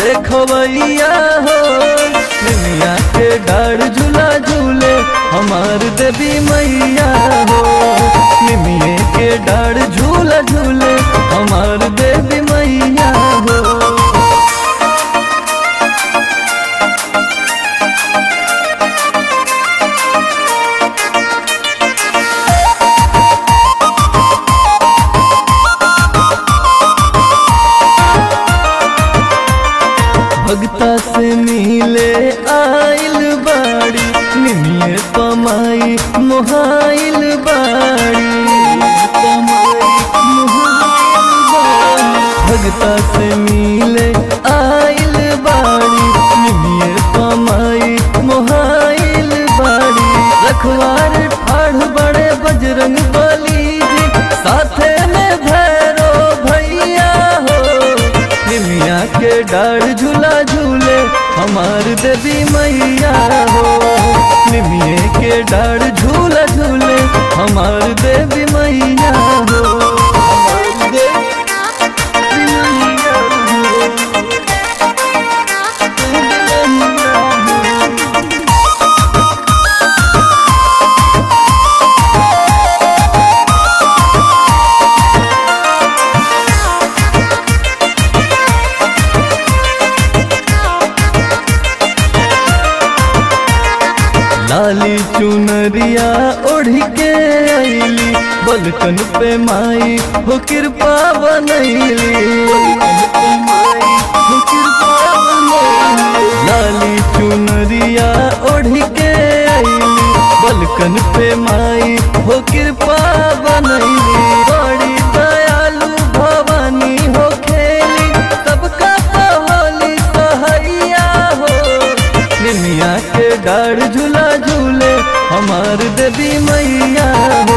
देखवैया हो निमिया के डाढ़ झूला झूले हमार देवी मैया हो निमिये के डाढ़ झूला झूले हमार देवी मैया हो भगता से मिले आइल बाड़ी निमिये पमाई मोहाइल बाड़ी पमाई मोहाइल बाड़ी भगता से मिले आइल बाड़ी निमिये पमाई मोहाइल बाड़ी रखवार ठाढ़ बड़े बजरंग बली जी साथे में भैरो भैया हो निमिया के डाढ़ झूला झूले हमार देवी मैया हो निमिये के डाढ़ झूला झूले हमार देवी मैया हो हमार देवी मैया हो। देवी मैया हो। लाली चुनरिया ओढ़ के आईली बलकन पे माई हो कृपा बनैली बलकन पे माई हो कृपा बनैली। लाली चुनरिया ओढ़ के आईली बलकन पे माई हो कृपा बनैली बड़ी दयालु भवानी हो खेली सबका पहोली सहैया हो निमिया के डाढ़ झूला झूले हमार देवी मैया हो